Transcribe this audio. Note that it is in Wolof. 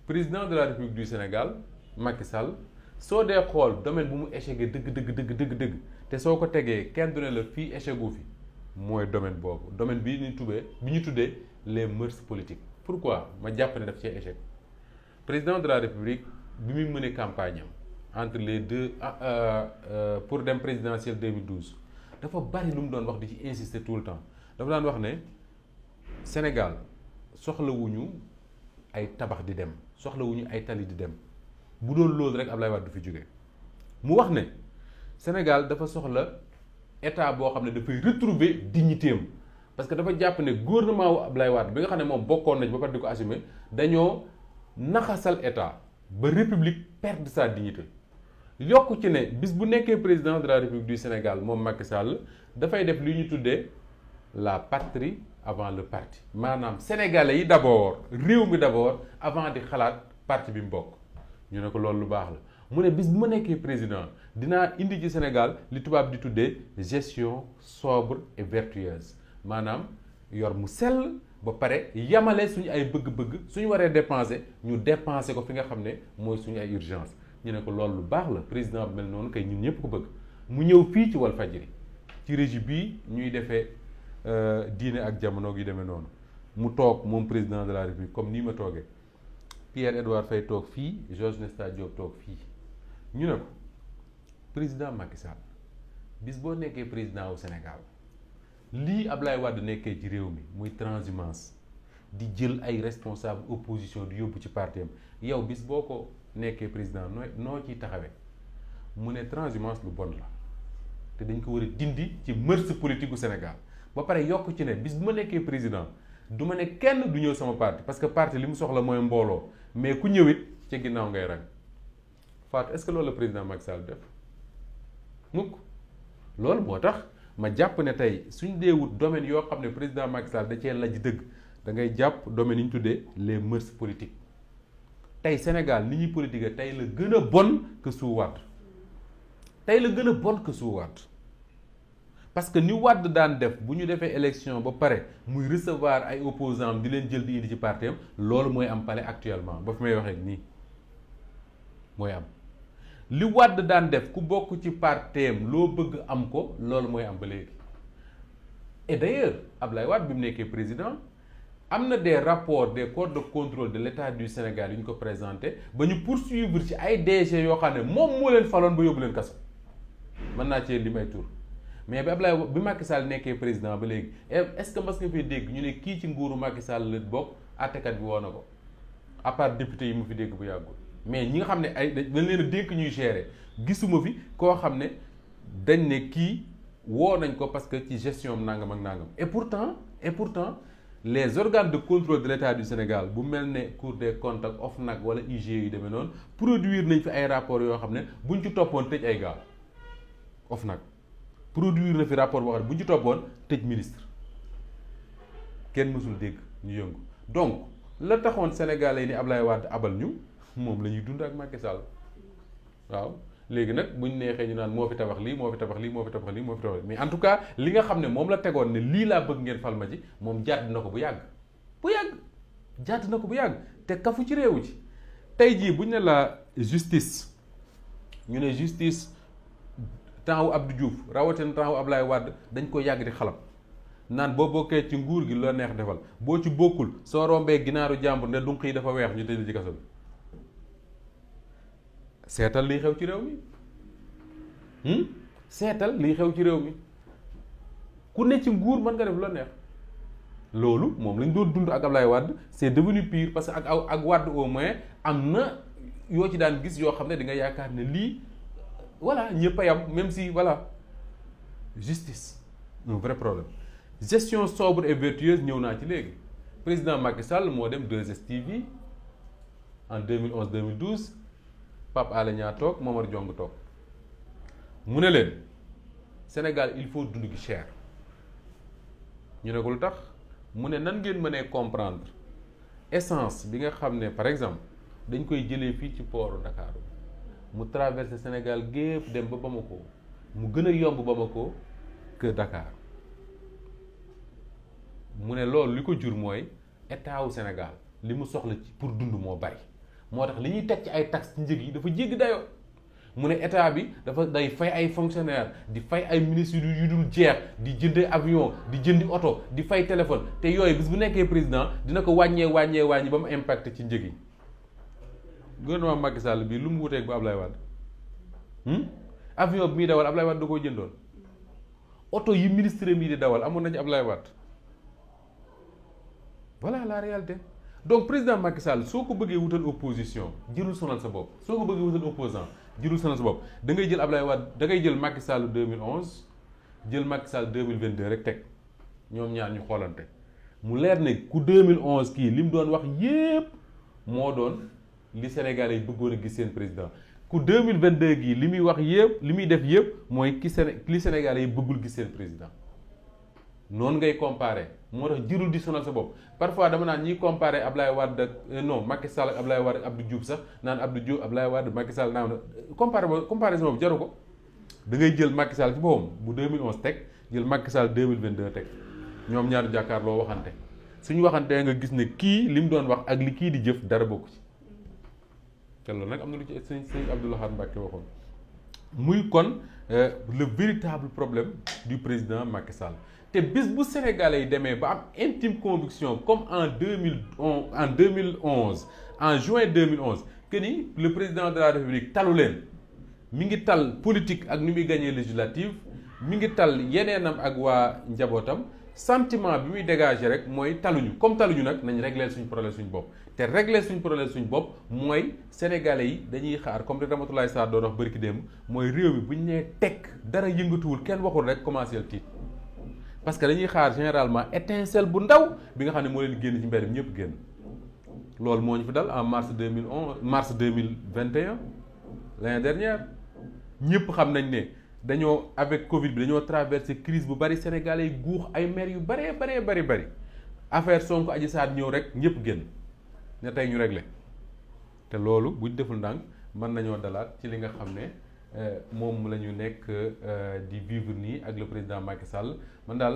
président de la république du Sénégal Macky Sall soo dee xool domaine bu mu échecgee dëgg dëgg dëgg dëgg dëgg te soo ko tegee kenn du ne la fii échec gu fi mooy domaine boobu domaine bi ñu tuddee bi ñu tuddee les mœurs politiques. pourquoi ma jàpp ne daf cee échec président de la république bi muy mënee campagne am entre les deux pour dem présidentielle 2012 dafa bari lu mu doon wax di ci insister tout le temps dafa daan wax ne Sénégal soxlawuñu ay tabax di dem soxlawuñu ay tali di dem bu doon loolu rek Ablaye Wade du fi jóge mu wax ne Sénégal dafa soxla état boo xam ne dafay retrouver dignité am parce que dafa jàpp ne gouvernement wu Ablaye Wade bi nga xam ne moom bokkoon nañ ba pare di ko assumer dañoo naxasal état ba république perdre sa dignité yokk ci ne bis bu nekkee président de la république du Sénégal moom Macky Sall dafay def li ñu tuddee la patrie avant le parti maanaam sénégalais yi d'abord réew mi d'abord avant di xalaat parti bi mu bokk ñu ne ko loolu lu baax la mu ne bis bu ma nekkee président dinaa indi ci Sénégal li tubaab di tuddee gestion sobre et vertueuse maanaam yor mu sell ba pare yamale suñu ay bëgg-bëgg suñu waree dépenser ñu dépenser ko fi nga xam ne mooy suñu ay urgence ñu ne ko loolu lu baax la président bi mel noonu kay ñun ñëpp ko bëgg mu ñëw fii ci Walfadjri ci régie bii ñuy defee diine ak jamono gi demee noonu mu toog moom président de la république comme nii ma toogee Pierre-Edouard Faye toog fii Georges Nesta Diop toog fii ñu ne ko président Macky Sall bis boo nekkee président wu Sénégal lii Ablaye Wade nekkee ci réew mi muy transhumance di jël ay responsable opposition di yóbbu ci parti am yow bis boo ko nekkee président noo noo ciy taxawee mu ne transhumance lu bon la te dañ ko war a dindi ci mœurs politique gu Sénégal ba pare yokk ci ne bis bu ma nekkee président du ma ne kenn du ñëw sama parti parce que parti li mu soxla mooy mbooloo mais ku ñëwit ca ginnaaw ngay rang Fatou est-ce que loolu la président Macky Sall def mukk loolu moo tax ma jàpp ne tey suñ dee wut domaine yoo xam ne président Macky Sall da cee laj dëgg da ngay jàpp domaine yi ñu tuddee les mœurs politiques tey Sénégal ni ñuy politique tey la gën a bon que sous Wade tey la gën a bon que sous Wade parce que ni Wade daan def bu ñu defee élection ba pare muy recevoir ay opposants di leen jël di indi ci parti am loolu mooy am palais actuellement ba fi may waxee nii mooy am li Wade daan def ku bokk ci parti am loo bëgg am ko loolu mooy am ba léegi et d'ailleurs Ablaye Wade bi mu nekkee président am na des rapports des corps de contrôle de l'État du Sénégal yu ñu ko présenté ba ñu poursuivre ci ay DG yoo xam ne moom moo leen faloon ba yóbbu leen kaso mën naa cee lim ay tur mais bi Ablaye bi Macky Sall nekkee président ba léegi est-ce que mas nga fay dégg ñu ne kii ci nguuru Macky Sall la bokk àttekat bi woo na ko à part député yi mu fi dégg bu yàggul mais ñi nga xam ne ay dañ leen a dénk ñuy gérer gisuma fi koo xam ne dañ ne kii woo nañ ko parce que ci gestion am nangam ak nangam et pourtant et pourtant les organes de contrôle de l'État du Sénégal bu mel ne Cour des comptes ak OFNAC wala IGE yu demee noonu produire nañ fi ay rapports yoo xam ne buñ ci toppoon tëj ay gaal OFNAC produire na fi rapport boo xam ne buñ ci toppoon tëj ministre kenn mësul dégg ñu yëngu donc la taxoon Sénégalais yi ni Ablaye Wade abal ñu moom la ñuy dund ak Macky Sall waaw léegi nag buñ neexee ñu naan moo fi tabax lii moo fi tabax lii moo fi tabax lii moo fi tabax lii mais en tout cas li nga xam ne moom la tegoon ne lii laa bëgg ngeen fal ma ci moom jàdd na ko bu yàgg bu yàgg jàdd na ko bu yàgg te kafu ci réewu ci tey jii buñ ne la justice ñu ne justice temps wu Abdou Diouf rawatina temps wu Ablaye Wade dañ ko yàgg di xalam naan boo bokkee ci nguur gi loo neex defal boo ci bokkul soo rombee ginaaru jàmbur ne dunq yi dafa weex ñu tëj ci kaso bi seetal liy xew ci réew mi seetal liy xew ci réew mi ku ne ci nguur mën nga def loo neex loolu moom lañ doon dund ak Ablaye Wade c'est devenu pire parce que ak ak Wade au moins am na yoo ci daan gis yoo xam ne di nga yaakaar ne lii voilà ñëpp a yam même si voilà justice un vrai problème gestion sobre et vertueuse ñëw naa ci léegi président Macky Sall moo dem 2STV en 2011 2012 Pape Alé Niang toog Momar Diong toog mu ne leen Sénégal il faut dund gi cher ñu ne ko lu tax mu ne nan ngeen mënee comprendre essence bi nga xam ne par exemple dañ koy jëlee fii ci port Dakar mu traversé Sénégal gépp dem ba Bamako mu gën a yomb Bamako que Dakar mu ne loolu li ko jur mooy état wu Sénégal li mu soxla ci pour dund moo bari moo tax li ñuy teg ci ay taxes ci njëg yi dafa jéggi dayoo mu ne état bi dafa day fay ay fonctionnaires di fay ay ministres yu dul jeex di jënd avion di jëndi oto di fay téléphone te yooyu bis bu nekkee président dina ko wàññee wàññee wàññi ba mu impact ci njëg yi gouvernement Macky Sall bii lu mu wuteeg bu Ablaye Wade avion bi muy dawal Ablaye Wade da koo jëndoon oto yi ministre mi di dawal amoon nañu Ablaye Wade voilà la réalité donc président Macky Sall soo ko bëggee wutal opposition jërul sonal sa bopp soo ko bëggee wutal opposant jërul sonal sa bopp da ngay jël Ablaye Wade da ngay jël Macky Sall 2011 jël Macky Sall 2022 rek teg ñoom ñaar ñu xoolante mu leer ne ku 2011 kii li mu doon wax yépp moo doon li Sénégalais yi bëggoon a gis seen président ku 2022 gii li muy wax yépp li muy def yépp mooy ki Séné li Sénégalais yi bëggul gis seen président noonu ngay comparer moo tax jërul di sonal sa bopp parfois dama naan ñiy comparer Ablaye Wade ak non Macky Sall ak Ablaye Wade ak Abdou Diouf sax naan Abdou Diouf Ablaye Wade Macky Sall naan comparer boobu comparaison boobu jaru ko da ngay jël Macky Sall ci boppam bu 2011 teg jël Macky Sall 2022 teg ñoom ñaari jàkkaarloo waxante suñu waxantee nga gis ne kii li mu doon wax ak li kii di jëf dara bokku ci te loolu nag am na lu ci sëñ sëñ Abdou Lahad Mbacké waxoon muy kon le véritable problème du président Macky Sall te bis bu Sénégalais yi demee ba am intime conviction comme en deux mille en deux mille onze en juin deux mille onze que ni le président de la République talu leen mi ngi tal politique ak ni muy gagné législative mi ngi tal yeneenam ak waa njabootam sentiment bi muy dégager rek mooy taluñu comme taluñu nag nañ régler suñu problème suñu bopp te régler suñu problème suñu bopp mooy sénégalais yi dañuy xaar comme li Ramatoulaye Sarr doon wax bari ki démb mooy réew mi bu ñu nee tekk dara yëngatuwul kenn waxul rek commencé tiit parce que dañuy xaar généralement étincelle bu ndaw bi nga xam ne moo leen génn ci mbedd mi ñëpp génn loolu moo ñu fi dal en mars deux mille onze mars deux mille vingt et un l'année dernière ñëpp xam nañ ne dañoo avec Covid bi dañoo traversé crise bu bari Sénégalais yi guux ay maire yu baree baree bari bari affaire Sonko Adji Sarr ñëw rek ñëpp génn ne tey ñu réglé te loolu buñ deful ndànk mën nañoo dalaat ci li nga xam ne moom la ñu nekk di vivre nii ak le président Macky Sall man daal.